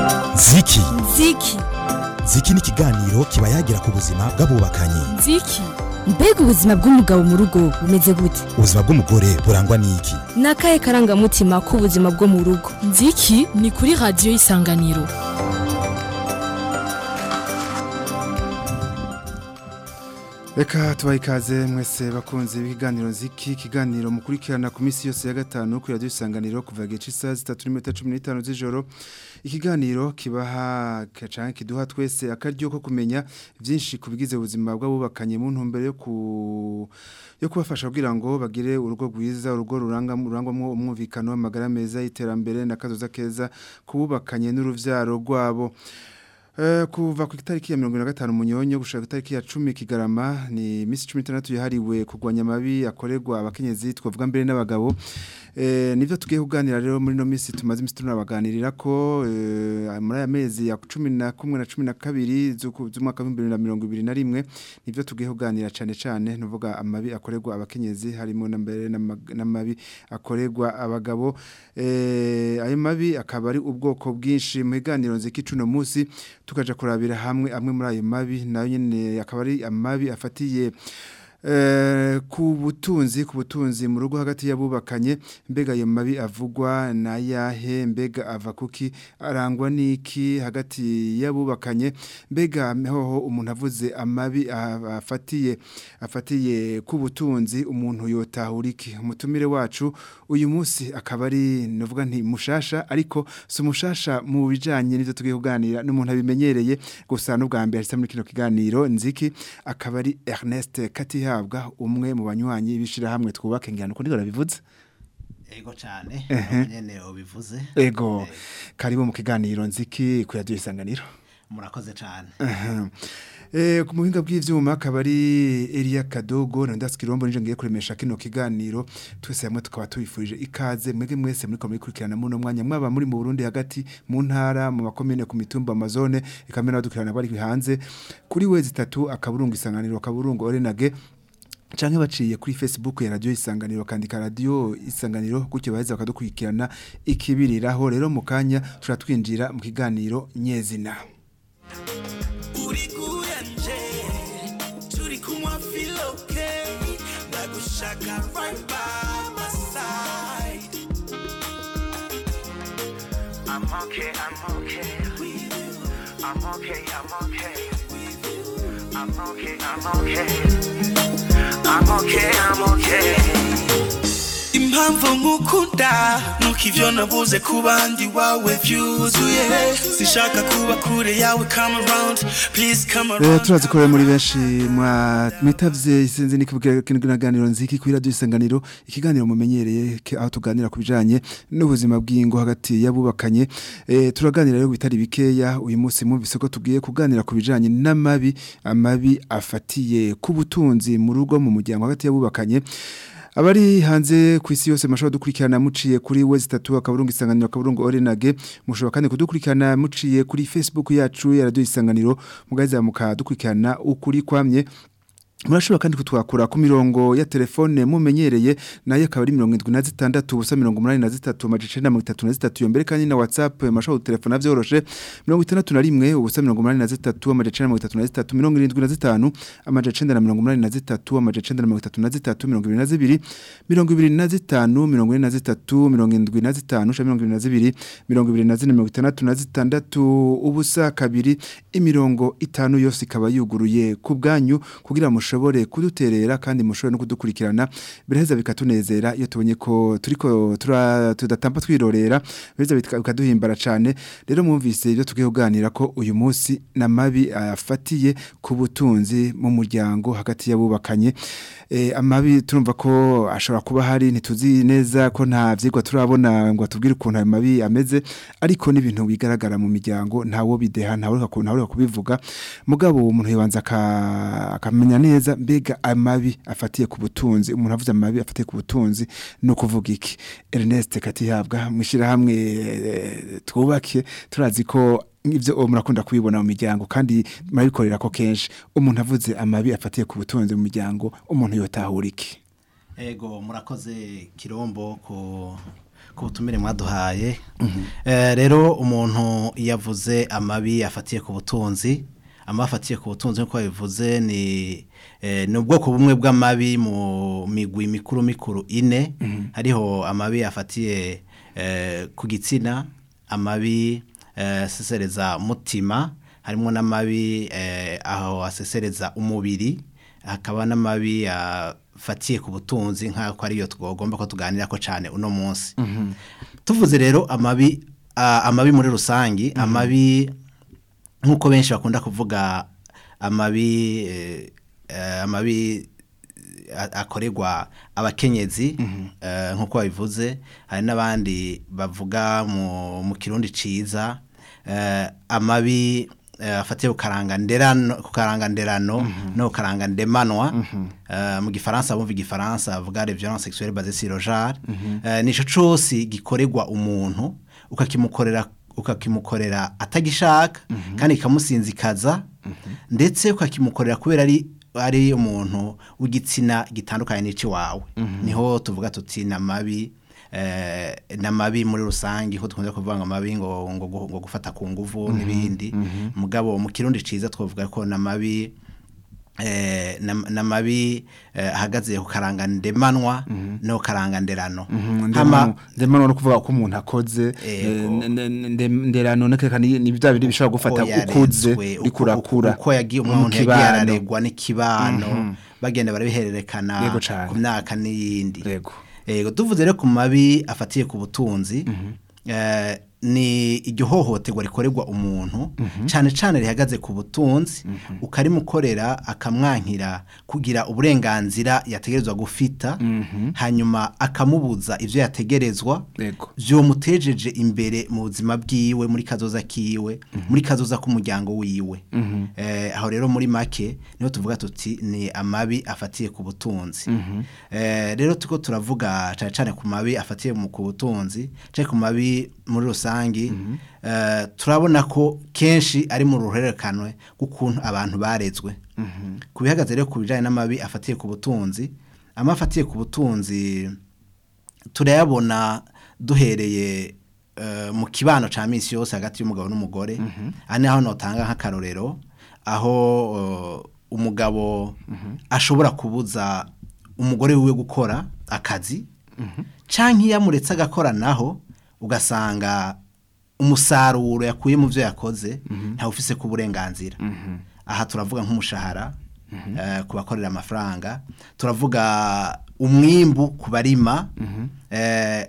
ziki nziki ziki ni ikiganiro kiba yagira ku buzima bw'abubakanye nziki mbega ubuzima bw'umugabo mu rugo bumeze gute ubuzima bw'umugore burangwa n'iki ni akahe karangamutima k'ubuzima bwo mu rugo nziki ni kuri radiyo y'isanganiro Reka tubaye ikaze mwese bakunze ibiganiro nziki ikiganiro mukurikirana ku minsi yose ya gatanu kuri radiyo isanganiro kuva gice isaha zitatu n'iminota cumi n'itanu z'ijoro ikiganiro kibaha cyangwa kiduha twese akaryo ko kumenya byinshi ku bigize ubuzima bw'abubakanye mu ntumbero yo ku yo kubafasha kugira ngo bagire urugo rwiza urugo ruranga rurangwamo umwumvikano w'amagara meza y'iterambere n'akazoza keza kububakanye n'uruvyaro rwabo Uh, kuva ku itariki ya 25 munyonyo gushaka itariki ya 10 kigarama ni misi 16 yahariwe kugwanya mabi akorerwa abakenyezi twavuga mbere n'abagabo eh nivyo tugiye kuganira rero muri no misi tumaze imisi tunabaganirira ko eh, muri aya mezi ya 11 na 12 z'umwaka wa 2021 nivyo tugiye kuganira cyane cyane nuvuga amabi akorerwa abakenyezi harimo na mbere n'amabi akorerwa abagabo eh ayo mabi akaba ari ubwoko bwinshi mu biganiro nzikicuno musi tukaja kurabira hamwe amwe muri ayo mabi nayo nyene akaba ari amabi afatiye ku butunzi ku butunzi mu rugo hagati y'abubakanye mbega ayo mabi avugwa na yahe mbega ava kuki arangwa n'iki hagati y'abubakanye mbega hoho umuntu avuze amabi afatiye afatiye ku butunzi umuntu yotahura iki umutumire wacu uyu munsi akaba ari navuga nti mushasha ariko si umushasha mu bijyanye n'ibyo tugiye kuganira n'umuntu abimenyereye gusa n'ubwa mbere muri kino kiganiro nziki akaba ari Ernest Katiha habwa umwe mu banywanyi bishirahamwe twubake ngirano ko ndikora bivuze ego cyane nyene ubivuze ego karibu mu kiganiro nziki ku radio isanganiro murakoze cyane Eh ku muhinga bw'ivyuma akabari Elia Kadogo na Ndaskirombo nije ngiye kuremesha kino kiganiro twese hamwe tukaba tubifurije ikaze mwege mwese muri komuri kurikirana muno mwanya mwaba muri mu Burundi hagati mu ntara mu makomine ku mitumba amazone ikamera badukirana bari hanze kuri wezi 3 akaburungu isanganiro akaburungu orenage canke baciye kuri Facebook ya radio isanganiro kandika radio isanganiro gutyo baheza bakadukurikirana ikibiriraho rero mu kanya turatwinjira mu kiganiro nyezina uri kuyanje turi kumwa feel okay ndagushaka right by my side I'm okay, I'm okay. I'm okay, I'm okay. I'm okay, I'm okay. I'm okay, I'm okay. impamvu nkukunda nuko ivyo nabuze ku bandi wawe vyuzuye sinshaka kuba kure yawe come around please come Eh around turazi ko muri benshi mwitavye isinzi nikuvuga kinaganiro nziki kuri radio isanganiro ikiganiro mumenyereye ke- aho tuganira ku bijanye n'ubuzima bw'ingo hagati y'abubakanye eh turaganira rero bitari bikeya uyu munsi mwumvise ko tugiye kuganira ku bijanye n'amabi amabi afatiye ku butunzi mu rugo mu muryango hagati y'abubakanye Abari hanze ku isi yose mashobora dukurikirana muciye kuri wezi tatu akaburungu isanganiro akaburungu orenage mushobora kandi kudukurikirana muciye kuri Facebook yacu ya radio isanganiro mugaza mukadukurikirana ukuri kwamye Murashobora kandi kutwakura ku mirongo ya telefone mumenyereye nayo akaba ari 76 ubusa 83 amajicenda 33 mbere kandi na WhatsApp mashobora telefone vyoroshe 61 ubusa 83 amajicenda 33 75 amajicenda 83 amajicenda 33 22 25 23 ubusa kabiri imirongo itanu yose ikaba yuguruye ku bwanyu kugira mushobore kuduterera kandi mushobore no kudukurikirana biraheza bikatunezera iyo tubonye ko turiko tura- tudatampa twirorera biraheza bika- bikaduhimbara cyane rero mwumvise ibyo tugiye kuganira ko uyu munsi n'amabi afatiye ku butunzi mu muryango hagati y'abubakanye eh, amabi turumva ko ashobora kuba hari ntituzi neza ko nta vyigwa turabona ngo atubwire ukuntu ayo mabi ameze ariko n'ibintu bigaragara mu miryango ntawo bideha ntawe ureka ntawe ureka kubivuga mugabo umuntu yibanza aka- akamenya neza mbega amabi afatiye ku butunzi umuntu avuze amabi afatiye ku butunzi no kuvuga iki Ernest Katihabwa mwishira hamwe twubake turazi ko ivyo uwo murakunda kubibona mu miryango kandi murabikorera ko kenshi umuntu avuze amabi afatiye ku butunzi mu miryango umuntu yotahura iki ego murakoze kirombo ku ku butumire mwaduhaye Eh, rero umuntu iyo avuze amabi afatiye ku butunzi amabi afatiye ku butunzi nk'uko babivuze ni eh, ni ubwoko bumwe bw'amabi mu migwi mikuru mikuru ine hariho amabi afatiye eh, ku gitsina amabi eh, asesereza mutima harimo n'amabi eh, aho asesereza umubiri hakaba n'amabi afatiye ku butunzi nk'ako ariyo twagomba ko tuganira ko cyane uno munsi tuvuze rero amabi a- amabi muri rusangi amabi nk'uko benshi bakunda kuvuga amabi eh, eh, amabi a- akorerwa abakenyezi eh, nk'uko babivuze hari n'abandi bavuga mu mu kirundi ciza eh, amabi eh, afatiye ku karanganderano ku karanganderano no ku karangandemanwa eh, mu gifaransa bumva igifaransa bavuga les violences sexuelles basées sur le genre eh, nico cose gikorerwa umuntu ukakimukorera ukakimukorera atagishaka kandi kikamusinzikaza ndetse ukakimukorera kubera ari ari umuntu w'igitsina gitandukanye n'icy'iwawe niho tuvuga tuti ni amabi eh, ni amabi muri rusange ko dukunze kuvuga ngo amabi ngo ngo gu- ngo gufata ku nguvu n'ibindi mugabo mu kirundi ciza twavuga ko ni amabi eh, nam- n'amabi eh, ahagaze ku karangandemanwa no ku karanganderano Hama- ndemano no kuvuga ko umuntu akoze Ego. eh, nde- nde- nderano nekeka ni ni bya bindi bishobora gufata uko ukuze yarezwe, uko- rikurakura uko yagiye mu umuntu yagiye kibano. araregwa n'ikibano bagenda barabihererekana Yego cane. ku myaka n'iyindi Yego. yego tuvuze rero ku mabi afatiye ku butunzi eh, ni iryo hohoterwa rikorerwa umuntu cyane cyane rihagaze ku butunzi ukarimukorera akamwankira kugira uburenganzira yategerezwa gufita hanyuma akamubuza ivyo yategerezwa Yego. vyomutejeje imbere mu buzima bwiwe muri kazoza kiwe muri kazoza k'umuryango wiwe eh, aho rero muri make niho tuvuga tuti ni amabi afatiye ku butunzi eh, rero tuko turavuga cyane cyane ku mabi afatiye mu ku butunzi cyane ku mabi muri rusangi eh, turabona ko kenshi ari mu ruhererekanwe rw'ukuntu abantu barezwe ku bihagaze rero ku bijyanye n'amabi afatiye ku butunzi amabi afatiye ku butunzi turayabona duhereye eh, mu kibano cya minsi yose hagati y'umugabo n'umugore aha ni aho notanga nk'akarorero aho eh, umugabo ashobora kubuza umugore wiwe gukora akazi cyangwa iyo amuretse agakora naho ugasanga umusaruro yakuye mu byo yakoze ntawufise ku burenganzira aha turavuga nk'umushahara eh, ku bakorera amafaranga turavuga umwimbu ku barima eh,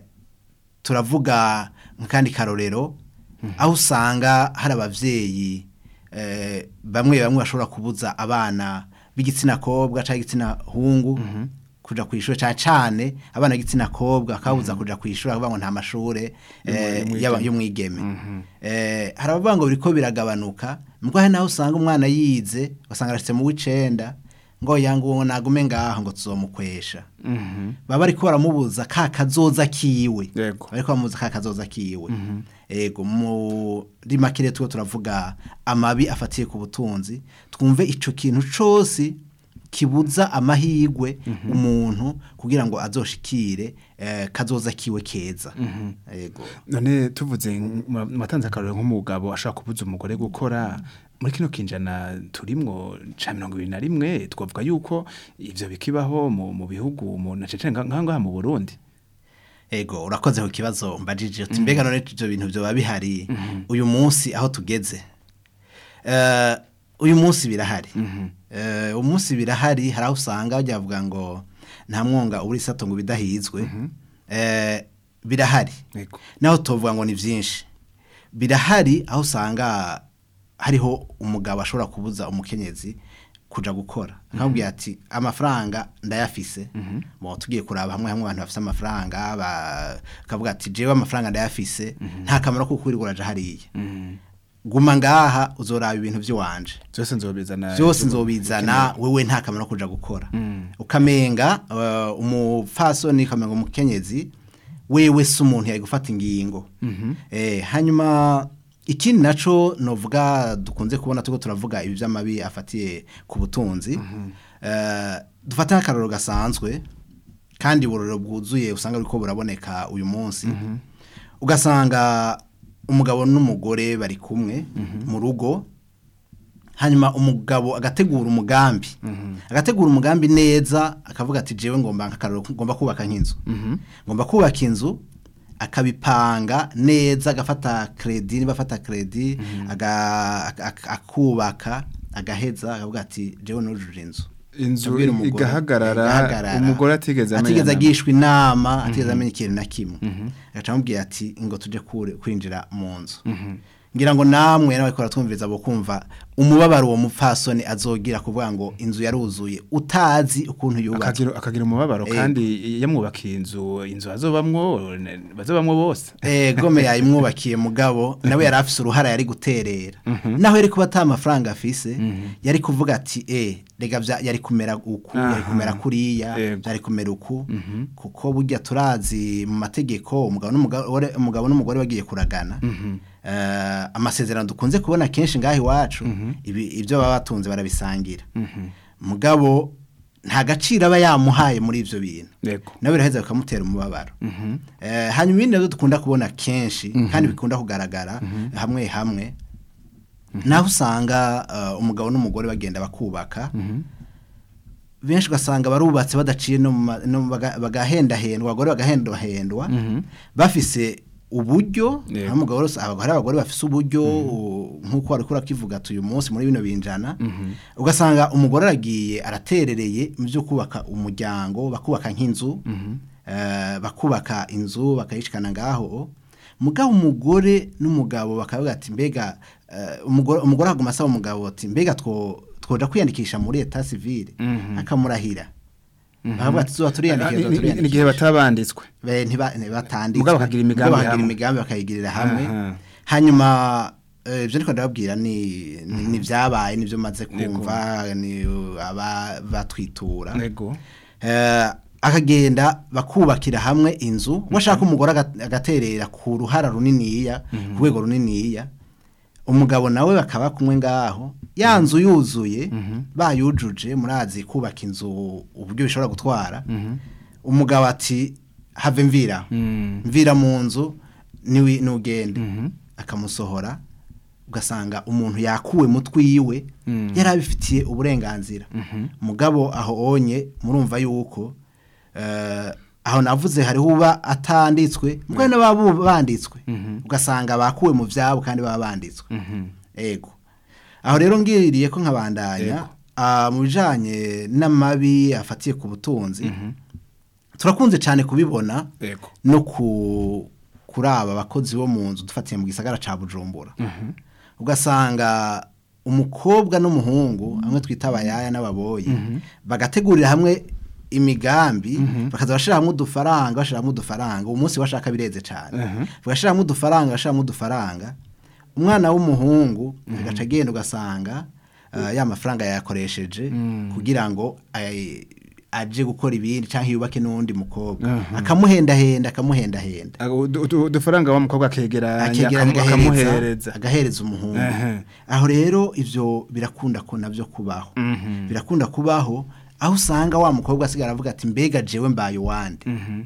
turavuga nk'akandi karorero aho usanga hari ababyeyi eh, bamwe bamwe bashobora kubuza abana b'igitsina kobwa cyangwa igitsina hungu kuja ku ishuri cyane cyane abana b'igitsina kobwa bakabuza kuja ku ishuri akavuga ngo nta mashure eh, y'aba- y'umwigeme Eh, hari abavuga ngo biriko biragabanuka mbwo hari naho usanga umwana yize ugasanga arashitse mu w'icenda ngo yangu nagume ngaho ngo tuzomukwesha baba bariko baramubuza ka kazoza kiwe Yego. bariko bamubuza ka kazoza kiwe ego muri make rero turiko turavuga amabi afatiye ku butunzi twumve ico kintu cose kibuza amahigwe umuntu kugira ngo azoshikire eh, kazoza kiwe keza ego none tuvuze matanze akarore nk'umugabo ashaka kubuza umugore gukora muri kino kinjana turimwo ca mirongo ibiri na rimwe twavuga yuko ivyo bikibaho mu, mu bihugu mu na cece nkangaha mu Burundi ego urakoze ku kibazo mbajije uti mbega none ibyo bintu byoba bihari uyu munsi aho tugeze Eh, uyu munsi birahari Eh, umunsi birahari hari aho usanga bajya bavuga ngo nta mwonga ubura isato ngo bidahizwe Eh, birahari Yego. naho tuvuga ngo ni byinshi birahari aho usanga hariho umugabo ashobora kubuza umukenyezi kuja gukora akabwira ati amafaranga ndayafise bo tugiye kuraba hamwe hamwe abantu bafise amafaranga bakavuga ati jewe amafaranga ndayafise nta kamaro ko kwirirwa uraja hariya guma ngaha uzoraba ibintu by'iwanje byose nzobizana byose nzobizana wewe nta kamaro kuja gukora ukamenga uh, umupfasoni ukamenga umukenyezi wewe si umuntu yari gufata ingingo eh, hanyuma ikindi naco novuga dukunze kubona tuko turavuga ibi by'amabi afatiye ku butunzi eh, dufata nk'akarorero gasanzwe kandi uburoro bwuzuye usanga buriko buraboneka uyu munsi ugasanga umugabo n'umugore bari kumwe mu rugo hanyuma umugabo agategura umugambi agategura umugambi neza akavuga ati jewe ngomba nk'akararo ngomba kubaka nk'inzu ngomba kubaka inzu akabipanga neza agafata kredi niba afata kredi aga- ak- ak- akubaka agaheza akavuga ati jewe nujuje inzu inzu Abwira umugore, igahagarara igahagarara. umugore atigeze amenya atigeze na- agishwa inama atigeze amenya ikintu na kimwe agaca amubwira ati ngo tujye kure- kwinjira mu nzu ngira ngo namwe n'abakora twumviriza bo kumva umubabaro uwo mupfasoni azogira kuvuga ngo inzu yaruzuye utazi ukuntu yubatse akagira akagira umubabaro Ego. kandi yamwubakiye inzu inzu azobamwo ne- bazobamwo bose Eh, gome yayimwubakiye mugabo nawe yari afise uruhara yari guterera naho yari kuba ata mafaranga afise yari kuvuga ati eh rega vya- yari kumera uku yari Aha. kumera kuriya Yego. yari kumera uku kuko burya turazi mu mategeko umugabo n'umugore umugabo n'umugore bagiye kuragana eh, amasezerano dukunze kubona kenshi ngaho iwacu ibi ibyo baba batunze barabisangira mugabo nta gaciro aba yamuhaye muri ivyo bintu yego nawe biraheza bikamutera umubabaro Eh, hanyuma ibindi nabyo dukunda kubona kenshi kandi bikunda kugaragara hamwe hamwe naho usanga eh, umugabo n'umugore bagenda bakubaka benshi ugasanga barubatse badaciye no mu ma- no mu baga- bagahendahendwa abagore bagahendahendwa bafise uburyo Yego. hari umugabo wese- abagore hari abagore bafise uburyo u- nk'uko wari kurakivuga ati uyu munsi muri bino binjana ugasanga umugore aragiye araterereye mu byo kubaka umuryango bakubaka nk'inzu eh, bakubaka inzu bakayishikana ngaho mugabo umugore n'umugabo bakavuga ati mbega eh, umugore umugore aguma asaba umugabo ati mbega two twoja kwiyandikisha muri eta civile akamurahira bakavuga ati tuba turiyandikisha tuba Ni- ni- ni- turiyandikisha n'igihe batabanditswe Be- ntiba- ntibatanditswe Mugabo bakagira imigambi Mugabo bakagira hamwe. imigambi bakayigirira hamwe Aha. hanyuma eh, ibyo ndiko ndababwira ni ni- ni vyabaye nivyo maze kumva ni aba batwitura yego Eh, akagenda bakubakira hamwe inzu washaka umugore aga- agaterera ku ruhara runiniya ku rwego runiniya umugabo nawe bakaba kumwe ngaho ya nzu yuzuye bayujuje murazi kubaka inzu uburyo bishobora gutwara umugabo ati have mvira mvira mu nzu niwi nugende akamusohora ugasanga umuntu yakuwe mu twiwe yari abifitiye uburenganzira mugabo aho onye murumva yuko eh, aho navuze hariho uba atanditswe mugabo n'ababa banditswe ugasanga bakuwe mu byabo kandi baba banditswe ego aho rero ngiriye ko nkabandanya ah, mu bijanye n'amabi afatiye ku butunzi turakunze cyane kubibona yego no ku kuri aba bakozi bo mu nzu dufatiye mu gisagara ca bujumbura ugasanga umukobwa n'umuhungu hamwe twita abayaya n'ababoyi bagategurira hamwe imigambi bakaza bashira hamwe udufaranga bashira hamwe udufaranga uwo munsi bashaka bireze cyane bagashira hamwe udufaranga bashira hamwe udufaranga umwana w'umuhungu agaca agenda ugasanga ah, ya mafaranga yayakoresheje kugira ngo ay- aje gukora ibindi cyangwa yubake n'undi mukobwa akamuhendahenda akamuhendahenda Ah, udu- udu- udufaranga wa mukobwa akegeranya akegeranya akamu- agahereza akamuhereza agahereza umuhungu Ehe. aho rero ivyo birakunda ko navyo kubaho birakunda kubaho aho usanga wa mukobwa asigara avuga ati mbega jewe mbaye uwande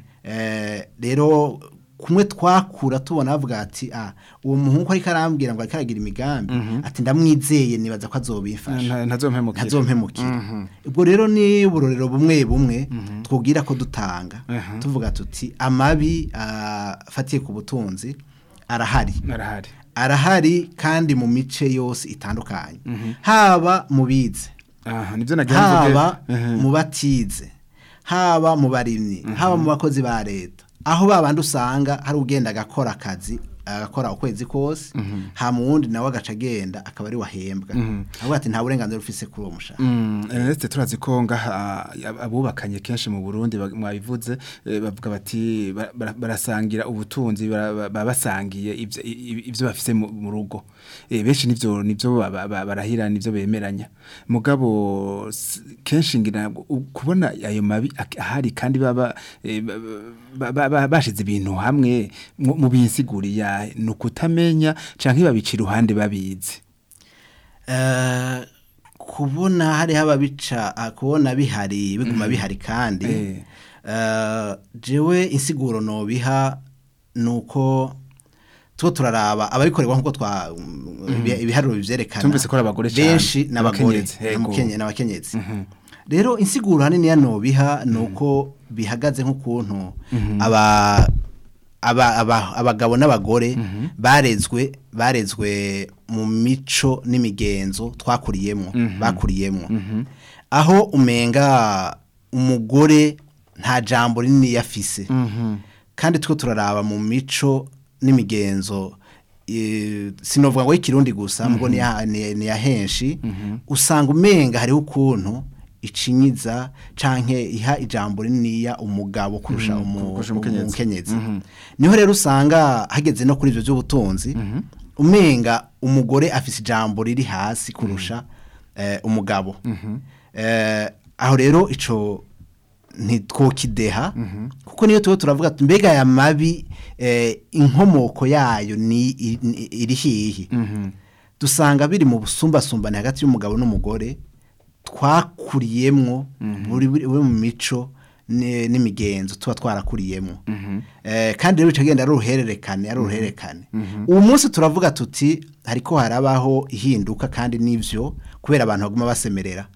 Eh, rero kumwe twakura tubona bavuga ati ah uwo muhungu ariko arambwira ngo ariko aragira imigambi ati ndamwizeye nibaza ko azobifasha Nta- ntazompemukira ntazompemukira ubwo rero ni uburorero bumwe bumwe twubwira ko dutanga tuvuga tuti amabi ah, afatiye ku butunzi arahari arahari arahari kandi mu mice yose itandukanye haba mu bize aha nibyo nagira mvuge haba Ehe. mu batize haba mu barimyi haba mu bakozi ba leta aho babandi usanga hari ugenda agakora akazi agakora ukwezi kose ha mu wundi nawe agaca agenda akaba ari wahembwa avuga ati nta burenganzira ufise kuri uwo mushahara Mm, Ernest turazi ko ngaha ab- abubakanye kenshi mu Burundi bag- mwabivuze eh, bavuga bati ba- bara- barasangira ubutunzi bara- ba- baba basangiye ivyo i- i- ivyo bafise mu mu rugo Eh, benshi nivyo nivyo ba- ba- barahira nivyo bemeranya mugabo s- kenshi ngira ngo u- kubona ayo mabi ak- ahari kandi baba eh, ba- ba- ba- ba- bashize ibintu hamwe mu mu binsiguriya ni ukutamenya canke babicira uruhande babizi Eh, kubona hariho ababica ah, kubona bihari biguma bihari kandi Eh. eh, jewe insiguro nobiha nuko two turaraba ababikorerwa nkuko twa ibi- ibiharuro bivyerekana Tumvise ko ari abagore cane, benshi n'abagore n'abakenyezi, yego. n'abakenye- n'abakenyezi rero insiguro hanini yanobiha nuko bihagaze nk'ukuntu aba aba- aba- abagabo n'abagore barezwe barezwe mu mico n'imigenzo twakuriyemo bakuriyemo aho umenga umugore nta jambo rinini yafise kandi two turaraba mu mico n'imigenzo eh, sinovuga ngo y'ikirundi gusa mbwo ni ya- ni ni ya henshi usanga umenga hariho ukuntu icinyiza canke iha ijambo rininiya umugabo kurusha umu- kurusha umukenyezi. umukenyezi niho rero usanga hageze no kuri ivyo by'ubutunzi umenga umugore afise ijambo riri hasi kurusha eh, umugabo Eh, aho rero ico ntitwokideha kuko niyo tuba turavuga ati mbega aya mabi eh, inkomoko yayo ni i- ni- iri hihi dusanga biri mu busumbasumbane hagati y'umugabo n'umugore twakuriyemwo buri buri buri mu mico ni- n'imigenzo tuba twarakuriyemwo Eh, kandi rero bicagenda ari uruhererekane ari uruhererekane ubu munsi turavuga tuti hariko harabaho ihinduka kandi n'ivyo kubera abantu baguma basemerera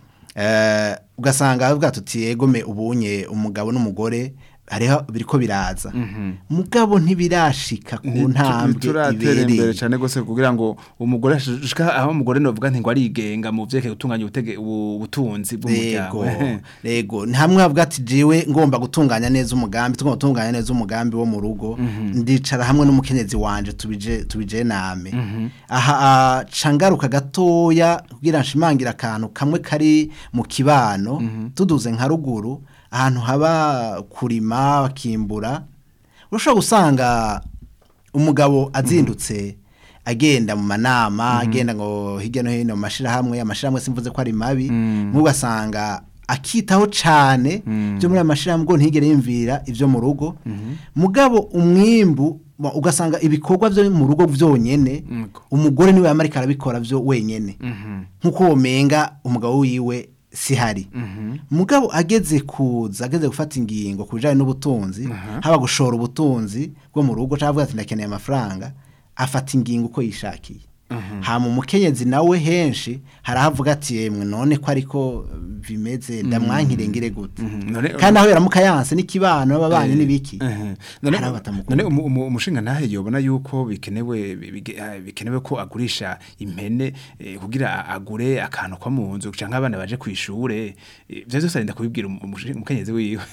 Eh, ugasanga bavuga tuti egome ubunye umugabo n'umugore hariho biriko biraza mugabo ntibirashika ku ntambwe turatera imbere ibereye cyane gose kugira ngo umugore ashika aho umugore novuga nti ngo arigenga mu vyerekeye gutunganya ubutege ubu- ubutunzi bw'umuryango Rego, rego ni hamwe havuga ati jiwe ngomba gutunganya neza umugambi tugomba gutunganya neza umugambi wo mu rugo ndicara hamwe n'umukenyezi wanje tubije tubije name aha ah, ca ngaruka gatoya kugira nshimangira akantu kamwe kari mu kibano tuduze nka ruguru ahantu haba kurima bakimbura urashobora gusanga umugabo azindutse agenda mu manama agenda ngo hirya no hino mu mashirahamwe amashirahamwe simvuze ko ari mabi mugasanga akitaho cane byo muri amashirahamwe ngo ntigere yimvira ivyo mu rugo mugabo umwimbu wa- ugasanga ibikorwa byo mu rugo vyonyene umugore niwe yamarika arabikora vyo wenyene nkuko womenga umugabo wiwe sihari mugabo ageze kuza ageze gufata ingingo ku bijanye n'ubutunzi haba gushora ubutunzi bwo mu rugo cyangwa avuga ati ndakeneye amafaranga afata ingingo uko yishakiye hama umukenyezi nawe henshi harahavuga ati yemwe none ko ariko bimeze ndamwankire ngire gute None- kandi aho yaramuka yanse n'ikibano b'ababanyi n'ibiki Eh, none hari abatamukunda. none umu- umu- umushinga ntahe yobona yuko bikenewe bige- ah, bikenewe ko agurisha impene eh, kugira a- agure akantu ko mu nzu canke abana baje kwishure ivyo byose arinda kubibwira umu- umushinga- umukenyezi wiwe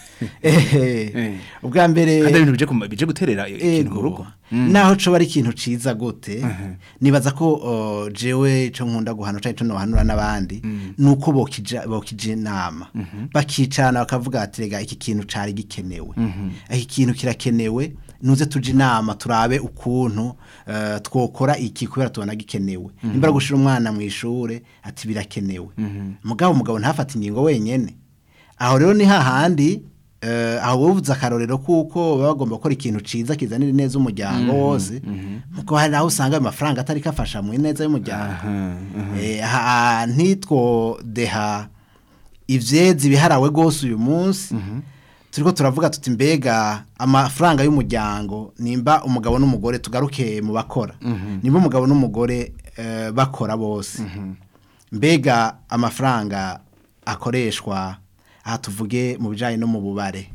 Ehe. Eh. ubwa mbere kandi ari ibintu bije kuma- bije guterera ikintu mu Ego. rugo naho coba ari ikintu ciza gute nibaza ko uh, jewe ico nkunda guhanura canke ico nohanura n'abandi nuko bokija bokija inama bakicarana bakavuga ati rega iki kintu cari gikenewe iki kintu kirakenewe nuze tuje inama turabe ukuntu uh, twokora iki kubera tubona gikenewe nimba ari gushira umwana mu ishure ati birakenewe mugabo umugabo ntafate ingingo wenyene aho rero ni hahandi eh, aho buvuze akarorero kuko baba bagomba gukora ikintu ciza kizanira neza umuryango wose muko hari aho usanga ayo mafaranga atari kafasha mu neza y'umuryango Eh, aha ntitwo deha ivyezi biharawe gose uyu munsi turiko turavuga tuti mbega amafaranga y'umuryango nimba umugabo n'umugore tugaruke mu bakora nimba umugabo n'umugore eh, bakora bose mbega amafaranga akoreshwa aha tuvuge mu bijanye no mu bubare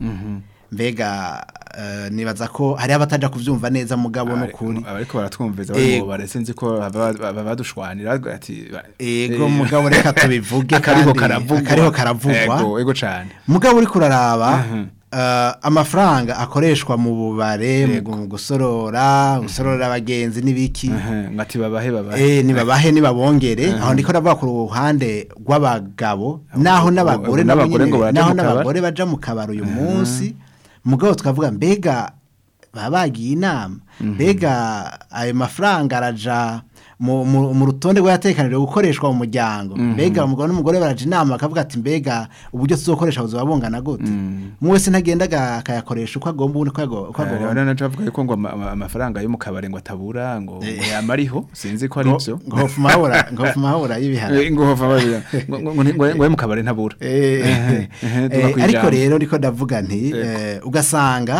mbega eh, nibaza ko hari abataja kuvyumva neza mugabo no kuri abariko baratwumviza bari Ego. mu barese nzi ko baba- baba badushwanira ati ba- ego eh, mugabo reka tubivuge akariho kandi- karavugwa akariho karavugwa ego ego cane mugabo uri kuraraba eh, amafaranga akoreshwa mu bubare mu gu- mu gusorora gusorora abagenzi n'ibiki Aha, ngati babahe babahe Eh nibabahe nibabongere aho ndiko ndavuga ku ruhande rw'abagabo naho n'abagore abo nabo n'abagore ngo nyene- baje naho mu kabari. n'abagore baja mu kabari uyu munsi mugabo tukavuga mbega baba bagiye inama mbega ayo mafaranga araja mu, mu, mu rutonde rw'ayatekanijwe gukoreshwa mu muryango mbega umugabo n'umugore baraja inama bakavuga ati mbega uburyo tuzokoresha buzoba bungana gute umwe wese ntagenda aga- akayakoresha uko agomba ubundi uko ago- uko agomba Rero naca avuga yuko ngo ama- ama- amafaranga yo mu kabare ngo atabura ngo ngo yamariho sinzi ko ari ngo byo ngo hofu mahura ngo hofu mahura y'ibihano Eh, ngo hova babira ngo ngo- ngo- ngo ngo yo mu kabare ntabura Eh, Ehe, ehe, eh, tuba ariko kwijambo. rero ndiko ndavuga nti eh, ugasanga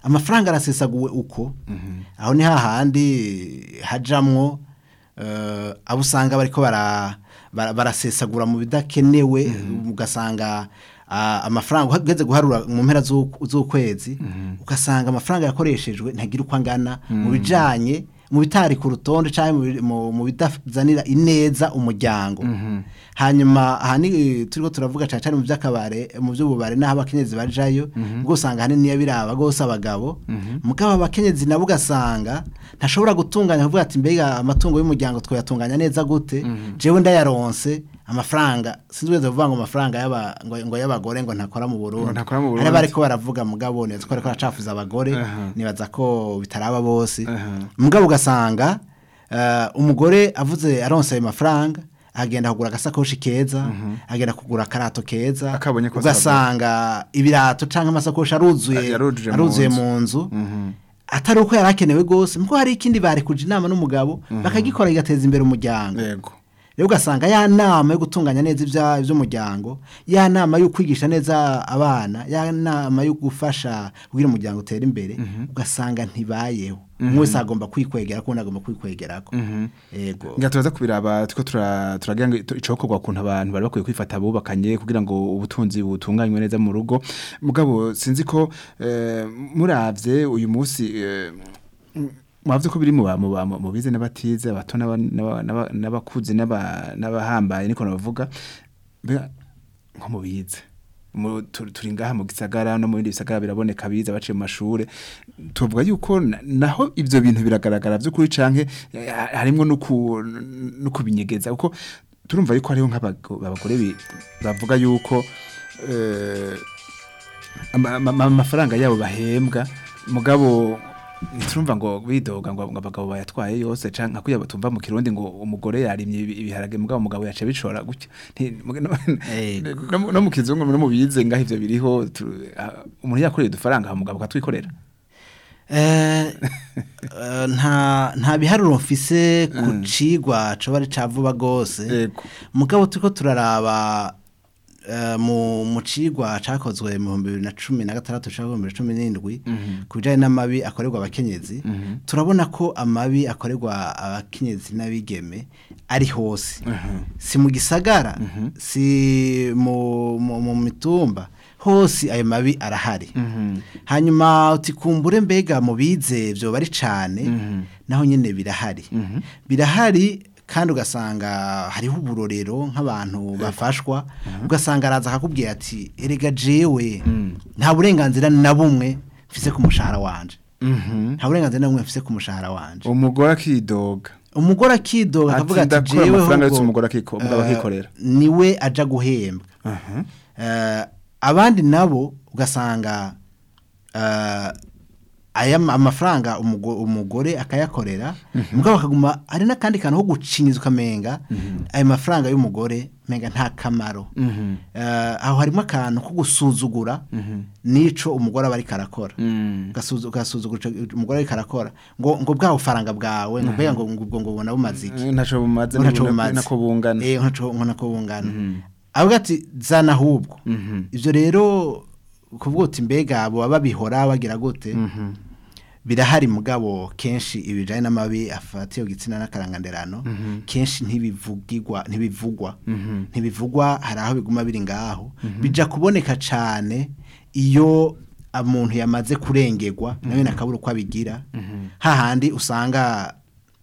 amafaranga arasesaguwe uko aho ni hahandi hajamwo eh, abo usanga bariko bara- bara- barasesagura mu bidakenewe ugasanga ah, amafaranga ugeze guharura mu mpera z'uku- z'ukwezi ugasanga amafaranga yakoreshejwe ntagira uko angana mu bijanye mu bitari ku rutonde cyangwa mu bi- mu- mu bidazanira ineza umuryango hanyuma aha ni turiko turavuga cyane cyane mu by'akabare mu by'ububare n'aho abakenyezi bajayo ubwo usanga hanini niyo biraba rwose abagabo mugabo abakenyezi nabo ugasanga ntashobora gutunganya kuvuga ati mbega amatungo y'umuryango twayatunganya neza gute jewe ndayaronse amafaranga sinzi wese kuvuga ngo amafaranga y'aba- ngo ngo y'abagore ngo ntakora mu Burundi Ngo ntakora mu Burundi. hari bariko baravuga mugabo neza ko bariko baracafuza abagore Aha. nibaza ko bitaraba bose Aha. mugabo ugasanga eh, umugore avuze aronse ayo mafaranga agenda kugura agasakoshi keza agenda kugura akarato keza Akabonye ko ugasanga ibirato cyangwa amasakoshi aruzuye Yarujuje mu aruzuye nzu. mu nzu atari uko yari akenewe rwose muko hari ikindi bari kuja inama n'umugabo bakagikora kigateza imbere umuryango yego rero ugasanga ya nama yo gutunganya neza ibya- iby'umuryango ya nama yo kwigisha neza abana ya nama yo gufasha kugira umuryango utere imbere ugasanga ntibayeho umwe wese agomba kwikwegera kundi agomba kwikwegerako yego nga turaza kubiraba tuko tura- turagira ngo ito- icokorwa kuntu abantu bari bakwiye kwifata bubakanye kugira ngo ubutunzi butunganywe neza mu rugo mugabo sinzi ko eh, muravye uyu munsi eh, mwavuze ko biri mu ba- mu ba- mu bize n'abatize abato n'aba- n'aba- n'aba- n'abakuze n'aba- n'abahambaye niko nabavuga mbega nko mu bize mu- tu- turi ngaha mu gisagara no mu bindi bisagara biraboneka biza baciye mu mashure tuvuga yuko na- naho ivyo bintu biragaragara vy'ukuri canke eh, harimwo no ku- no kubinyegeza kuko turumva yuko hariho nk'abago- abagore bi- bavuga yuko eh, ama- ama- amafaranga yabo bahembwa mugabo turumva ngo bidoga ngo ngo abagabo bayatwaye yose canke nka kuya batumva mu kirundi ngo umugore yarimye ibi- ibiharage mugabo umugabo yaca bicora gutyo Nti- no- Ego. no mu- no mu kizungu no mu bize ngaho ivyo biriho tu- ah, umuntu yakoreye udufaranga umugabo akatwikorera Eh, eh, nta nta biharuro mfise ku cigwa coba ari ca vuba gose Yego. mugabo turiko turaraba eh, mu mu cigwa cakozwe mu bihumbi bibiri na cumi na gatandatu canke ibihumbi bibiri na cumi n'indwi ku bijanye n'amabi akorerwa abakenyezi turabona ko amabi akorerwa abakenyezi n'abigeme ari hose si mu gisagara si mu mu- mu mitumba hose ayo mabi arahari hanyuma utikumbure mbega mu bize byoba ari cane naho nyene birahari birahari kandi ugasanga hariho uburorero nk'abantu bafashwa ugasanga araza akakubwira ati erega jewe nta burenganzira na bumwe mfise ku mushahara wanje nta burenganzira na bumwe mfise ku mushahara wanje umugore akidoga umugore akidoga Ati, akavuga ati ndakora jewe amafaranga ahubwo, yose umugore akiko- umugabo eh, akikorera." niwe aja guhembwa Eh, abandi nabo ugasanga eh, aya ma- amafaranga umugo- umugore akayakorera mugabo akaguma hari n'akandi kantu ko gucinyiza ukamenga ayo mafaranga y'umugore menga nta kamaro Eh, aho harimo akantu ko gusuzugura n'ico umugore aba ariko arakora Ugasuzu- ugasuzugura ico umugore ariko arakora ngo ngo bwa bufaranga bwawe ngo mbega ngo ngo ubwo ngo ubona bumaze iki ntaco bumaze ngo ntaco nako- bumaze. nako bungana Eh, ntaco ngo nako bungana avuga ati zana ahubwo ivyo rero kuvuga uti mbega abo baba babihora bagira gute birahari mugabo kenshi ibijanye n'amabi afatiye gitsina n'akaranganderano kenshi ntibivugirwa ntibivugwa ntibivugwa hari aho biguma biri ngaho bija kuboneka cane iyo umuntu yamaze kurengerwa nawe nakabura uko abigira hahandi usanga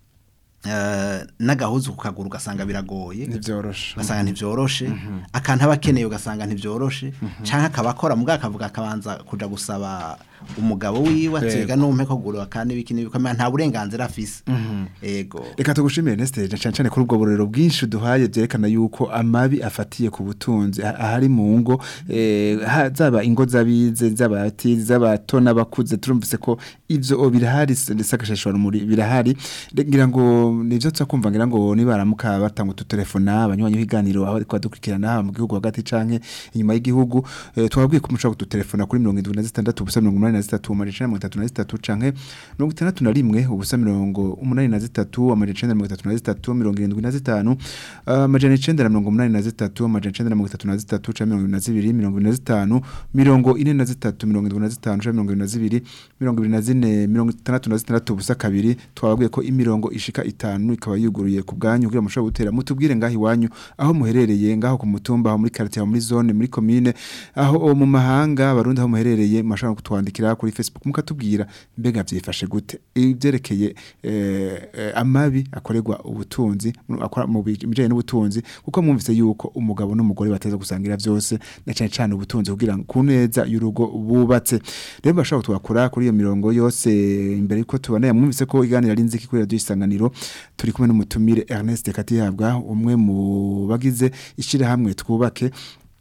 eh, n'agahuzu ku kaguru ugasanga biragoye ntivyoroshe ugasanga ntibyoroshe akantu aba akeneye ugasanga ntibyoroshe cyangwa akaba akora mbwa akavuga akabanza kuja gusaba umugabo wiwe atega n'umpe ko gura kandi ibiki n'ibikomeye nta burenganzira afise ego reka tugushimire Nestor cyane cyane kuri ubwo burero bwinshi duhaye byerekana yuko amabi afatiye ku butunzi ah- ahari mu ngo eh, ha- zaba ingo z'abize z'abati z'abato n'abakuze turumvise ko ivyo birahari sakashashwa muri birahari Re- ngira ngo nivyo tsakumva ngira ngo nibaramuka batanga ututelefona abanywanyi b'iganiro aho ariko badukurikirana haba mu gihugu hagati canke inyuma y'igihugu eh, twabwiye ko mushobora kudutelefona kuri 76 ubusa 80 umunani na zitatu amajana icenda na mirongo itatu na zitatu canke mirongo itandatu na rimwe ubusa mirongo umunani na zitatu amajana icenda na mirongo itatu na zitatu mirongo irindwi na zitanu amajana icenda na mirongo umunani na zitatu amajana icenda na mirongo itatu na zitatu canke mirongo ibiri na zibiri mirongo ibiri na zitanu mirongo ine na zitatu mirongo indwi na zitanu canke mirongo ibiri na zibiri mirongo ibiri na zine mirongo itandatu na zitandatu ubusa kabiri twababwiye ko imirongo ishika itanu ikaba yuguruye ku bwanyu kugira mushobore gutera mutubwire ngaho iwanyu aho muherereye ngaho ku mutumba aho muri quartier aho muri zone muri commune aho mu mahanga barundi aho muherereye mashaka kutwandikira kuri Facebook mukatubwira mbega vyifashe gute ivyerekeye eh, eh, amabi akorerwa ubutunzi mu- akora mu bijanye n'ubutunzi kuko mwumvise yuko umugabo n'umugore bateza gusangira vyose na cyane cyane ubutunzi kugira ngo kuneza y'urugo bubatse rero bashaka twakora kuri iyo mirongo yose imbere yuko tubona mwumvise ko iganira ari nziki kuri radio isanganiro turi kumwe n'umutumire Ernest Katihabwa umwe mu bagize ishirahamwe twubake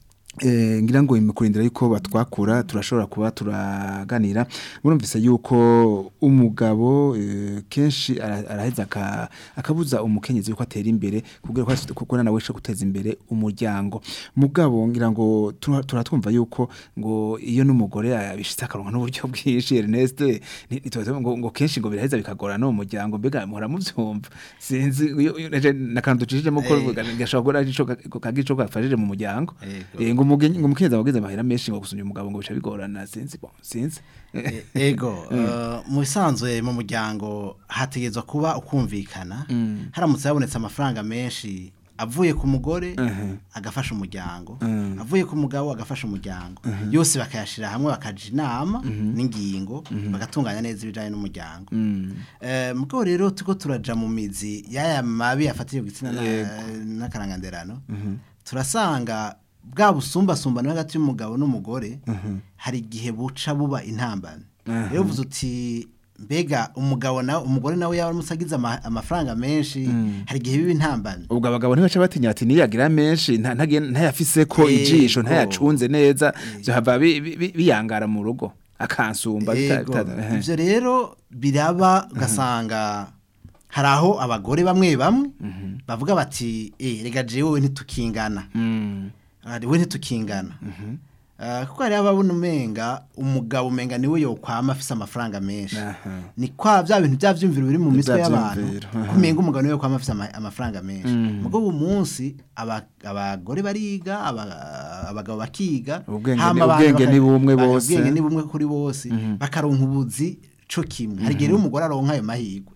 Eh, ngira ngo imikurindira yuko batwakura turashobora kuba turaganira murumvise yuko umugabo eh, kenshi ara- araheza aka- akabuza umukenyezi yuko atera imbere kugira ko ashobore- kuko nawe sho guteza imbere umuryango mugabo ngira ngo tura- turatwumva yuko ngo iyo n'umugore abishitse akaronka n'uburyo bwinshi Ernest ni- nitwaza ngo, ngo kenshi ngo biraheza bikagora no mu muryango mbega muhora muvyumva sinzi iyo- iyo- naje nakantu ducishijemo ko Eh. gashobora kuba kagico gafashije mu muryango Yego. Eh, ngo umugenyi ngo umukenyezi abageze amahera menshi ngo gusumya umugabo ngo bica bigorana sinzi bon sinzi E- ego eh, mu bisanzwe mu muryango hategezwa kuba ukumvikana haramutse habonetse amafaranga menshi avuye ku mugore agafasha umuryango avuye ku mugabo agafasha umuryango yose bakayashira hamwe bakaja inama n'ingingo bagatunganya neza ibijanye n'umuryango Eh, mugabo rero tuko turaja mu mizi y'aya mabi afatiye ku gitsina na- n'akaranganderano turasanga bwa busumbasumbano hagati y'umugabo n'umugore hari igihe buca buba intambane rero uvuze uti mbega umugabo nawe umugore nawe yaba amusagize ama- amafaranga menshi hari igihe biba intambane ubwo abagabo ntibaca batinya ati niyagira menshi nta- ntagiye- ntayafise ko Yego. ijisho ntayacunze neza byohava bi- bi- bi- biyangara mu rugo akansumba bita- Yego. bita- ehe. ivyo rero biraba ugasanga hari aho abagore bamwe bamwe bavuga bati eh rega jewe ntitukingana Mm. ari we ntitukingana Ah, kuko hari ababona umenga umugabo umenga niwe yokwama afise amafaranga menshi Aha. ni kwa bya bintu bya vyumviro biri mu mitwe Vya y'abantu vyumviro, aha. kumenga umugabo niwe yokwama afise ama- amafaranga menshi mugo uwo munsi aba- abagore bariga aba- abagabo bakiga Ubwenge hama ni- abantu ubwenge baka- ni bumwe baka- bose. ubwenge ni bumwe kuri bose bakaronka ubuzi co kimwe hari igihe rero umugore aronka ayo mahirwe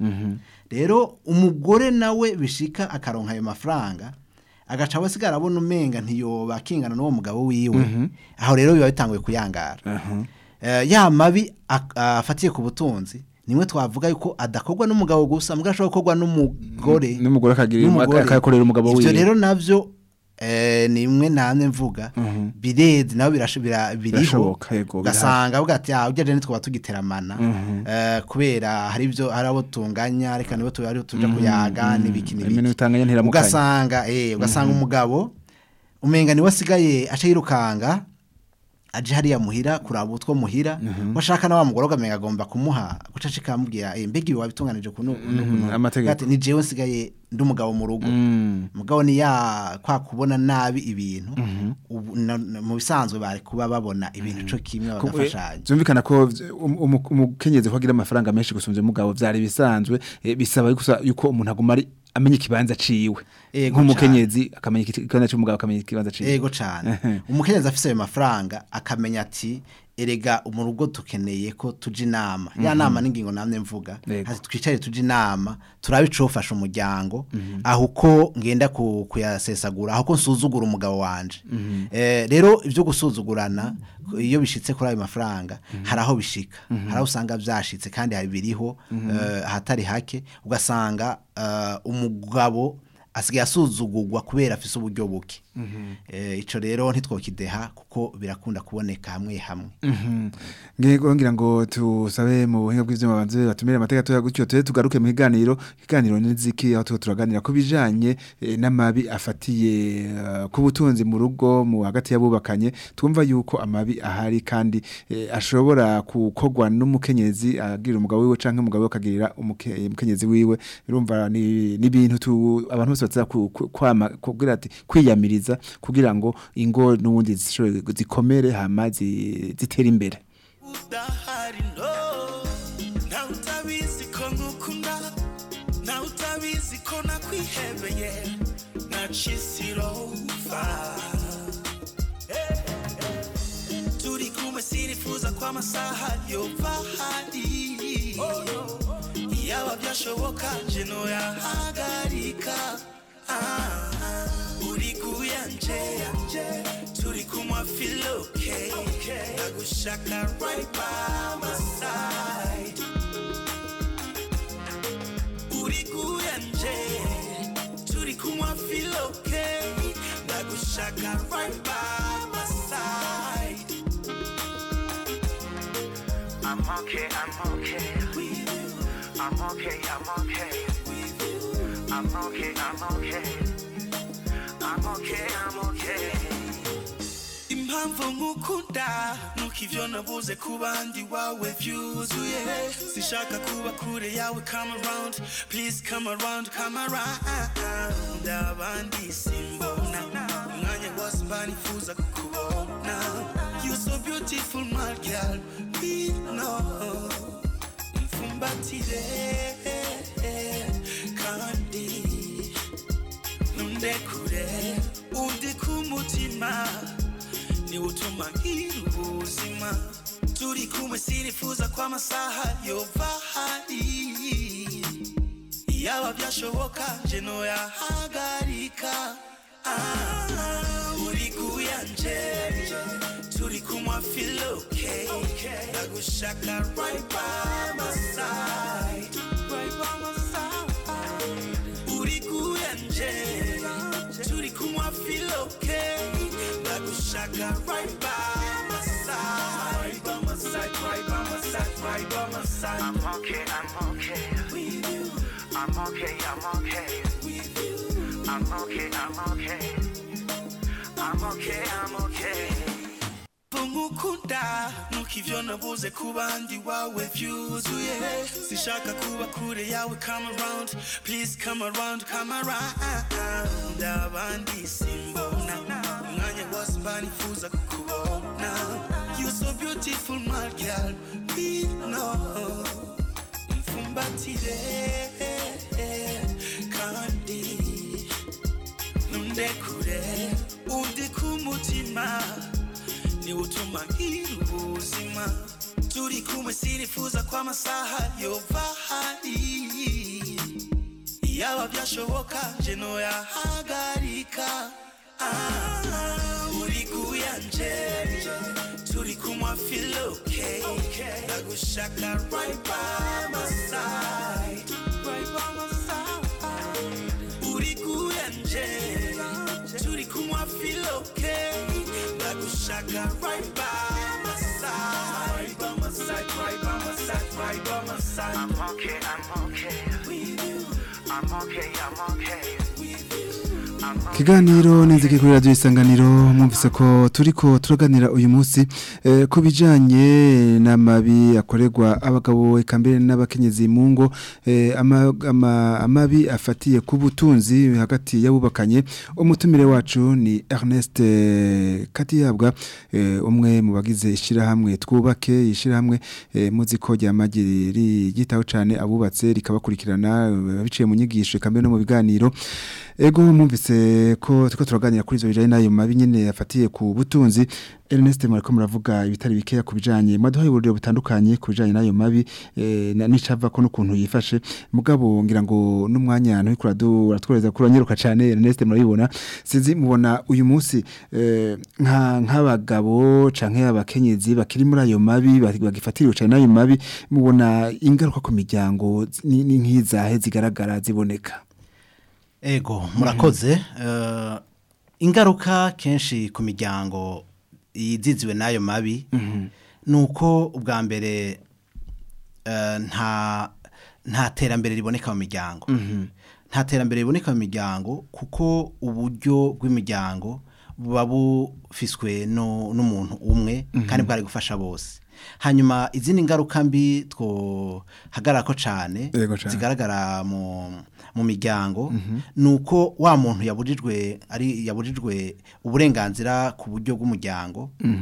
rero umugore nawe bishika akaronka ayo mafaranga agaca abasigara abona umenga ntiyoba akingana n'uwo mugabo wiwe aho rero biba bitanguye kuyangara Eh, ya mabi ak- afatiye ku butunzi nimwe twavuga yuko adakorwa n'umugabo gusa mugabo ashobora gukorwa n'umugore n'umugore akagira n'umugore. akayakorera umugabo ivyo wiwe rero navyo eh, nimwe namwe mvuga birezi nabo birasho- bira- biriho Birashoboka, yego, ugasanga avuga ati ah ujya twaba tugiteramana eh, kubera hari ibyo hari abo tunganya reka nibo tu- ari tuja kuyaga n'ibiki Ibintu n'ibiki bitanganya ntiramukanya. ugasanga eh ugasanga umugabo umenga niwe asigaye aca yirukanga aje hariya muhira kuraba utwo muhira washaka na wa mugore ugamenga agomba kumuha guca akamubwira eh mbega ibi wabitunganije kuno amategeko. ati ni jewe nsigaye ndi umugabo mu rugo Mm. mugabo ni ya kwa kubona nabi ibintu ubu na- na- mu bisanzwe bari kuba babona ibintu co kimwe Ku- bagafashanya Zumvikana ko vy- um- umu- umukenyezi ko agira amafaranga menshi gusumvya umugabo vyari bisanzwe eh, bisaba gusa yuko umuntu aguma ari amenya ikibanza ciwe Ego nk'umukenyezi akamenya iki- ikibanza c'umugabo akamenya ikibanza ciwe ego cane umukenyezi afise ayo mafaranga akamenya ati erega mu rugo tukeneye ko tuja inama ya nama n'ingingo namwe mvuga Yego. ati twicare tuja inama turabe icofasha umuryango aho uko ngenda ku- kuyasesagura aho ko nsuzugura umugabo wanje Eh, rero ivyo gusuzugurana iyo bishitse kuri ayo mafaranga hari aho bishika hari aho usanga vyashitse kandi hari biriho eh, ahatari hake ugasanga eh, umugabo asigaye asuzugurwa kubera afise uburyo buke Eh, ico rero ntitwokideha kuko birakunda kuboneka hamwe hamwe ngego ngira ngo tusabe mu buhinga bw'ivyuma banze batumire amateka toya gutyo tuye tugaruke mu kiganiro kiganiro niziki aho tuko turaganira ku bijanye eh, n'amabi afatiye eh, ku butunzi mu rugo mu hagati y'abubakanye twumva yuko amabi ahari kandi eh, ashobora gukorwa n'umukenyezi agira umugabo wiwe canke umugabo we akagirira umuke- umukenyezi wiwe urumva ni ni ibintu tu- abantu bose baza ku- ku- kwama kugira ati kwiyamiriza kugira ngo ingo n'ubundi zishobore zikomere hama zi- zitere imbere udahari already know nawe utabizi ko nkukunda nawe utabizi ko nakwihebeye nacisirova turi kumwe sinifuza ko amasaha yova hari yaba byashoboka nje noyahagarika Ah, uri kuyanje turi kumwa feel okay nagushaka right by my side uri kuyanje turi kumwa feel okay nagushaka right by my side I'm okay, I'm okay. I'm okay, I'm okay. I'm okay, I'm okay. I'm okay, I'm okay. impamvu nkukunda nuko ivyo nabuze ku bandi wawe vyuzuye sishaka kuba kure yawe come around please come around come around abandi simbona umwanya wose mba nifuza kukubona you so beautiful my girl we know mfumbatire kandi nundekure undi ku mutima niwe utuma ngira ubuzima turi kumwe sinifuza ko amasaha yova hari yaba byashoboka nje noyahagarika Ah, uri kuyanje turi kumwa feel okay nagushaka right by my side right by my side uri kuyanje turi kumwa feel okay nagushaka right by my side right by my side right by my side right by my side I'm okay, I'm okay. I'm okay, I'm okay. I'm okay, I'm okay. I'm okay, I'm okay. nkukunda nuko ivyo nabuze ku bandi wawe vyuzuye sishaka kuba kure yawe come around please come around come around abandi simbona umwanya wose mba nifuza kukubona you so beautiful my girl we know mfumbatire kandi nundekure undi ku mutima niwe utuma ngira ubuzima turi kumwe sinifuza ko amasaha yova hari yaba byashoboka nje noyahagarika Ah, uri kuyanje turi kumwa feel okay nagushaka right by my side right by my side uri kuyanje turi kumwa feel okay nagushaka right by my side right by my side right by my side right by my side I'm okay, I'm okay. I'm okay, I'm okay. I'm okay. Kiganiro niziki kuri radio isanganiro mwumvise ko turiko turaganira uyu munsi eh, ku bijanye n'amabi akorerwa abagabo eka mbere n'abakenyezi mu ngo eh, ama, ama, amabi afatiye ku butunzi hagati y'abubakanye umutumire wacu ni Ernest eh, Katiyabwa eh, umwe mu bagize ishirahamwe twubake ishirahamwe eh, muzi ko ryamagiri gitaho cyane abubatse rikabakurikirana eh, biciye mu nyigisho eka mbere no mu biganiro Ego mwumvise ko tuko turaganira kuri izo bijanye nayo mabi nyene yafatiye ku butunzi Ernest murako muravuga ibitari bikeya ku bijanye maduhaye uburyo butandukanye ku bijanye nayo mabi eh, na nicava ko n'ukuntu yifashe mugabo ngira ngo n'umwanya ntuko uratworeza kuranyeruka cyane Ernest murabibona sinzi mubona uyu munsi eh, nka nk'abagabo canke abakenyezi bakiri muri ayo mabi bagifatiriwe cyane nayo mabi mubona ingaruka ku miryango ni ni nk'izahe zigaragara ziboneka Ego murakoze eh, ingaruka kenshi ku miryango yiziziwe n'ayo mabi nuko ubwa mbere eh, nta nta terambere riboneka mu miryango nta terambere riboneka mu miryango kuko uburyo bw'imiryango buba bufiswe no- n'umuntu umwe kandi bwari gufasha bose hanyuma izindi ngaruka mbi twohagarara ko cyane Yego cane. zigaragara mu mu miryango nuko wa muntu yabujijwe ari yabujijwe uburenganzira ku buryo bw'umuryango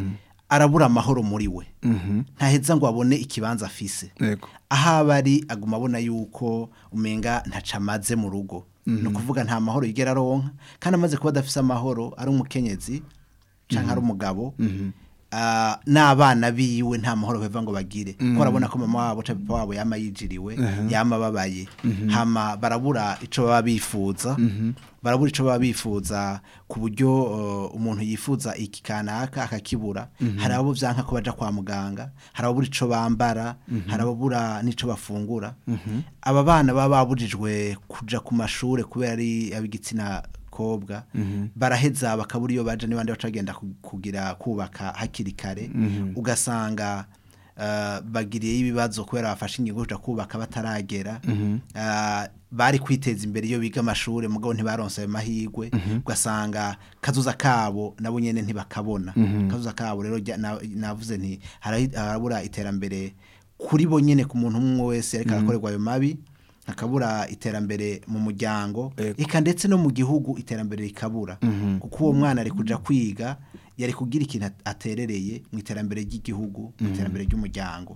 arabura amahoro muri we ntaheza ngo abone ikibanza afise Yego. aho aba ari aguma abona yuko umenga ntaca amaze mu rugo ni ukuvuga nta mahoro yigera aronka kandi amaze kuba adafise amahoro ari umukenyezi cyangwa ari umugabo ah, n'abana biwe nta mahoro bava ngo bagire kuko arabona ko mama wabo cyangwa papa wabo yama yijiriwe yama ababaye hama barabura ico baba bifuza barabura ico baba bifuza ku buryo uh, umuntu yifuza iki kanaka akakibura hari abo vyanka ko baja kwa muganga hari ababura ico bambara hari ababura n'ico bafungura aba bana baba babujijwe kuja ku mashure kubera ari ab'igitsina kobwa baraheza bakabura iyo baje n'abandi bacagenda kugira kubaka hakiri kare ugasanga uh, bagiriye ibibazo kubera bafashe ingingo yo kuja kubaka bataragera uh, bari kwiteza imbere iyo biga amashuri mugabo ntibaronse ayo mahirwe ugasanga kazuza kabo nabo nyene ntibakabona kazuza kabo rero jya- na- navuze nti harahi- harabura iterambere kuri bo nyene ku muntu umwe wese ariko arakorerwa ayo mabi hakabura iterambere mu muryango Ego. eka ndetse no mu gihugu iterambere rikabura kuko uwo mwana ari kuja kwiga yari kugira ikintu at- aterereye mu iterambere ry'igihugu mu iterambere ry'umuryango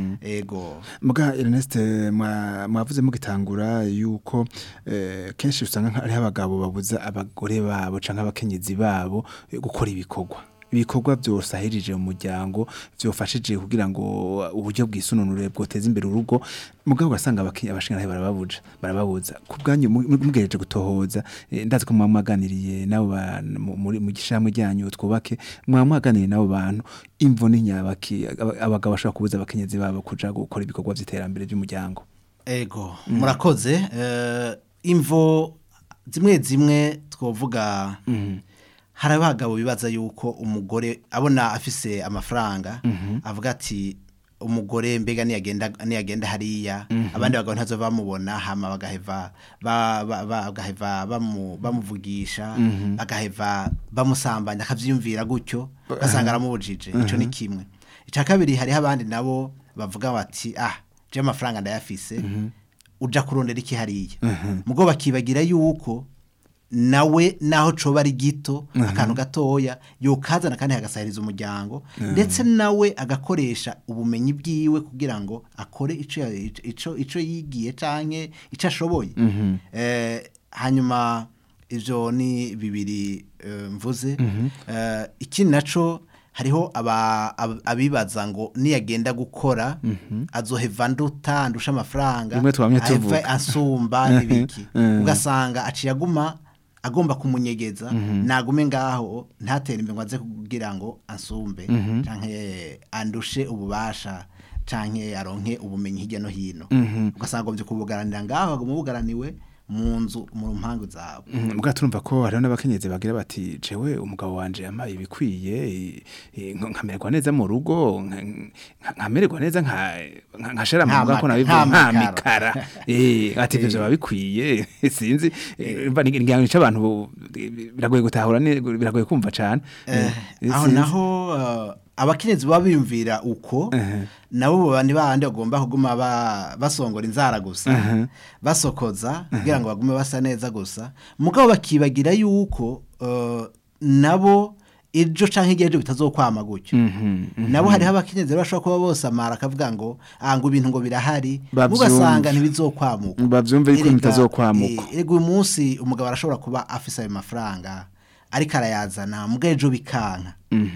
ego Muga Ernest mwa- mwavuze mugitangura yuko eh, kenshi usanga nka- hariho abagabo babuza abagore babo canke abakenyezi babo eh, gukora ibikorwa ibikorwa byose ahirije mu muryango byofashije kugira ngo uburyo bwisununure bwoteza imbere urugo mugabo ugasanga abakenya abashinga barababuja barababuza ku bwanyu mu- mu- mugereje gutohoza eh, ndazi ko mwaba mwaganiriye nabo bantu mu- muri mu gishamwe ryanyu twubake mwaba mwaganiriye nabo bantu imvo n'inyabaki aba- abagabo bashobora kubuza abakenyezi babo kuja gukora ibikorwa by'iterambere ry'umuryango ego murakoze eh, imvo zimwe zimwe twovuga hari abagabo bibaza yuko umugore abona afise amafaranga avuga ati umugore mbega niyagenda niyagenda hariya abandi bagabo ntazo bamubona hama bagaheva ba- ba- ba- bagaheva bamu- bamuvugisha bagaheva bamusambanya akavyiyumvira gutyo ugasanga aramubujije ico ni kimwe icya kabiri hariho abandi nabo bavuga bati ah je amafaranga ndayafise uja kurondera iki hariya mugo bakibagira yuko nawe naho coba ari gito akantu gatoya yokazana kandi hagasahiriza umuryango ndetse nawe agakoresha ubumenyi bwiwe kugira ngo akore ico ya- ico ico yigiye canke ico ashoboye eh, hanyuma ivyo ni bibiri eh, mvuze eh, ikindi naco hariho aba- ab- abibaza ngo niyagenda gukora azoheva nduta ndusha amafaranga Rimwe twamye aheve tuvuga. ansumba n'ibiki Mhm. ugasanga aciye aguma agomba kumunyegeza nagume ngaho ntatere imbere ngo aze kugira ngo ansumbe canke andushe ububasha canke aronke ubumenyi hirya no hino ugasanga agombye kubugaranira ngaho aguma bugaraniwe mu nzu mu mpangu zawe mbwa turumva ko hariho n'abakenyezi bagira bati jewe umugabo wanje yamaye ibikwiye eh, eh, nka- nkamererwa neza mu rugo nka- nka- nkamererwa neza nka- nka- nkashara mu Nta rugo ko maka- nabivuga nta nta makara. mikara eh ati ivyo byaba bikwiye sinzi eh, mva ni ngira ngo abantu bo- biragoye gutahura ne- biragoye kumva cane Eh, Eh, aho sinzi. naho uh, abakenyezi baba biyumvira uko nabo bandi bandi bagomba kuguma ba- basongora inzara gusa basokoza kugira ngo bagume basa neza gusa mugabo bakibagira yuko uh, nabo ejo canke igihe ejo bitazokwama gutyo nabo hariho abakenyezi rero bashobora kuba bose amara akavuga ngo ah ngo ibintu ngo birahari Bavyumve. mugasanga ntibizokwamuka bavyumve yuko Erega, bitazokwamuka eh, Ego uyu munsi umugabo arashobora kuba afise ayo mafaranga ariko arayazana muga ejo bikanka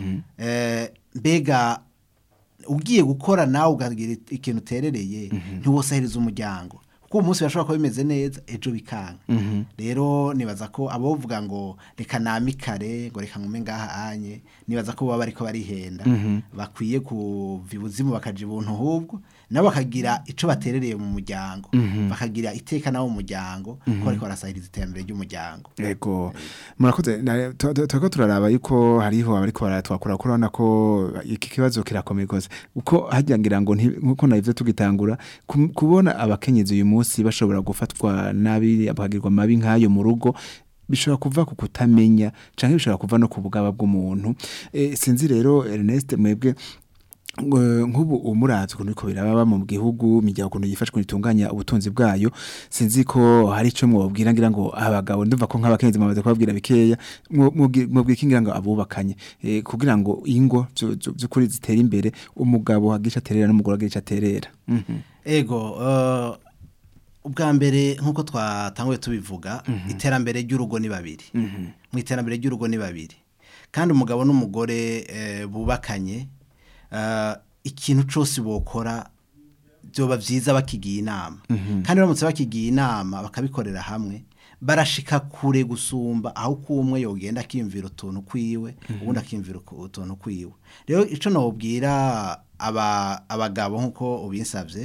Eh, mbega ugiye gukora nawe ukagira ikintu uterereye ntiwosahiriza umuryango kuko uwo munsi birashobora kuba bimeze neza ejo bikanka rero nibaza ko abovuga ngo reka namikare ngo reka ngume ngaha anye nibaza ko baba bariko barihenda bakwiye kuva ibuzimu bakaja ibuntu ahubwo nabo bakagira ico baterereye mu muryango bakagira iteka nabo mu muryango ko bariko barasahiriza iterambere ry'umuryango Ego murakoze na- tu- tu- turiko turaraba yuko hariho abariko baratwakura ko urabona ko iki kibazo kirakomeye gose uko hajya ngira ngo nti- nkuko navyo tugitangura ku- kubona abakenyezi uyu munsi bashobora gufatwa nabi bakagirwa mabi nk'ayo mu rugo bishobora kuva ku kutamenya canke bishobora kuva no ku bugaba bw'umuntu eh, sinzi rero Ernest mwebwe ngo- nk'ubu umuratse ukuntu biko biraba mu gihugu imiryango ukuntu yifashwe itunganya ubutunzi bwayo sinzi ko hari ico mwobwira ngira ngo abagabo ndumva ko nk'abakenzi bamaze kubabwira bikeya mwobwira iki ngira ngo abubakanye eh, kugira ngo ingo zu- zu- z'ukuri zitere imbere umugabo agisha aterera n'umugore agisha aterera Mhm. ego eh, ubwa mbere nk'uko twatanguye tubivuga iterambere ry'urugo ni babiri mu iterambere ry'urugo ni babiri kandi umugabo n'umugore eh, bubakanye eh, ikintu cyose bokora byoba byiza bakigiye inama kandi baramutse bakigiye inama bakabikorera hamwe barashika kure gusumba aho uko umwe yogenda akiyumvira utuntu kwiwe ubundi akiyumvira uku- utuntu kwiwe rero icyo nababwira aba abagabo nk'uko ubinsabye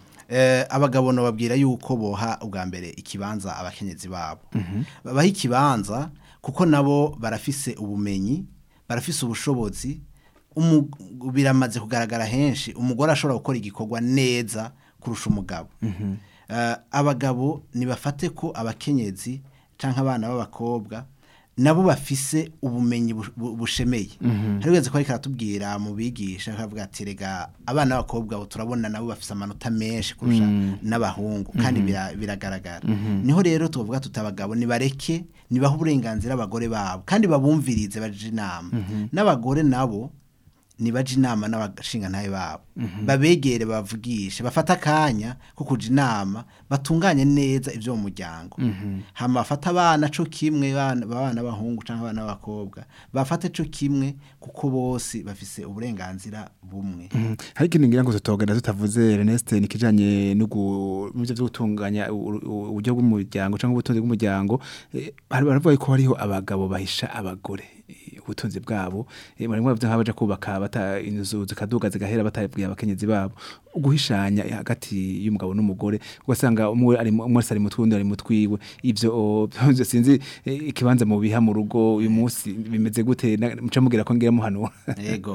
eh, abagabo nababwira yuko boha ubwa mbere ikibanza abakenyezi babo babaha ikibanza kuko nabo barafise ubumenyi barafise ubushobozi umu- biramaze kugaragara henshi umugore ashobora gukora igikorwa neza kurusha umugabo Eh, abagabo nibafate ko abakenyezi cyangwa abana b'abakobwa nabo bafise ubumenyi bu- bu- bushemeye hari wese ko ariko aratubwira mu bigisha akavuga ati rega abana b'abakobwa bo turabona nabo bafise amanota menshi kurusha n'abahungu kandi bira- biragaragara niho rero tuvuga tuti abagabo nibareke nibahe uburenganzira abagore babo kandi babumvirize baje inama n'abagore nabo nibaje inama n'abashingantahe babo babegere bavugishe bafata akanya ko kuja inama batunganye neza ibyo mu muryango hama bafata abana co kimwe bana abana b'abahungu cyangwa abana b'abakobwa bafate co kimwe kuko bose bafise uburenganzira bumwe Mhm. hari ikintu ngira ngo tutogenda tutavuze Ernest ni kijanye no gu- mu byo byo gutunganya u- u- uburyo bw'umuryango cyangwa ubutunzi bw'umuryango eh, hari baravuga ko hariho abagabo bahisha abagore eh, ubutunzi bwabo eh, muri mwe nk'abaje kubaka bata inzu zikaduga zigahera batabwiye abakenyezi babo guhishanya hagati y'umugabo n'umugore ugasanga umwe ari mu- umwe wese ari mutwe undi ari mutwiwe ivyo oh, byo sinzi eh, ikibanza mu biha mu rugo uyu munsi bimeze gute Na- muca mubwira ko ngira muhanura yego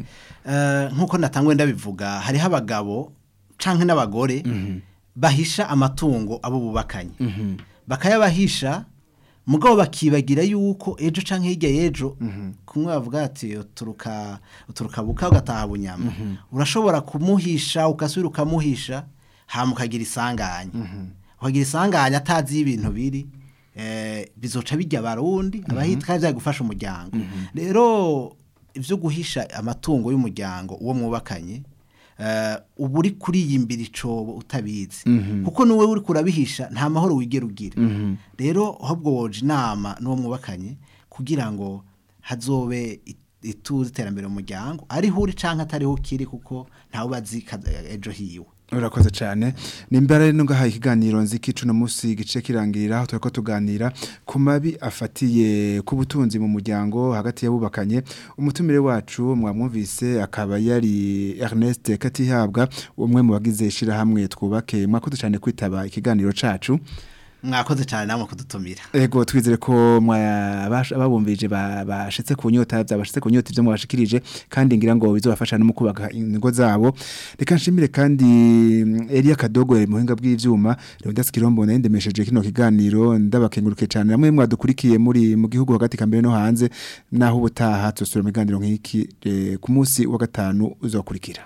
Eh, nk'uko natangwe ndabivuga hariho abagabo canke n'abagore bahisha amatungo abo bubakanye bakayabahisha mugabo bakibagira yuko ejo canke hirya y'ejo kumwe bavuga ati uturuka uturuka buka ugataha bunyama urashobora kumuhisha ugasubira ukamuhisha hama ukagira isanganya ukagira isanganya atazi iyo ibintu biri eh, bizoca bijya abarundi abahita kandi byagufasha umuryango rero ibyo guhisha amatungo y'umuryango uwo mwubakanye eh, uba uri kuriyimbira icobo utabizi kuko n'uwe uri kurabihisha nta mahoro wigera ugira rero ahubwo woje inama n'uwo mwubakanye kugira ngo hazobe it- ituze iterambere mu muryango ariho uri canke atariho kiri kuko ntawe ubazi kaza- ejo hiwe urakoze cyane nimbara rero ngahaye ikiganiro nziki cuno musi gice kirangirira aho turiko tuganira ku mabi afatiye ku butunzi mu muryango hagati y'abubakanye umutumire wacu mwamwumvise akaba yari Ernest Katihabwa umwe mu bagize ishirahamwe twubake mwakoze cyane kwitaba ikiganiro cacu mwakoze cyane namwe kudutumira Ego twizere ko mwabash- ababumvije ba- bashitse ku nyota byabashitse ku nyota ibyo mwabashikirije kandi ngira ngo bizobafasha no mu kubaka ingo zabo reka nshimire kandi mm, Elia Kadogo yari muhinga bw'ivyuma Leonidas Kirombo nayo ndemesheje kino kiganiro ndabakenguruke cyane namwe mwadukurikiye muri mu gihugu hagati kambere no hanze naho ubutaha tusubira mu kiganiro nk'iki eh, ku munsi wa gatanu uzokurikira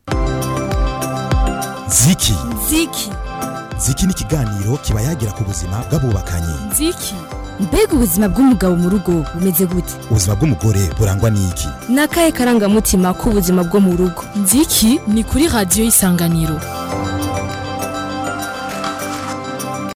ziki ziki ziki ni ikiganiro kiba yagira ku buzima bw'abubakanye nziki mbega ubuzima bw'umugabo mu rugo bumeze gute ubuzima bw'umugore burangwa n'iki ni akahe karangamutima k'ubuzima bwo mu rugo nziki ni kuri radiyo y'isanganiro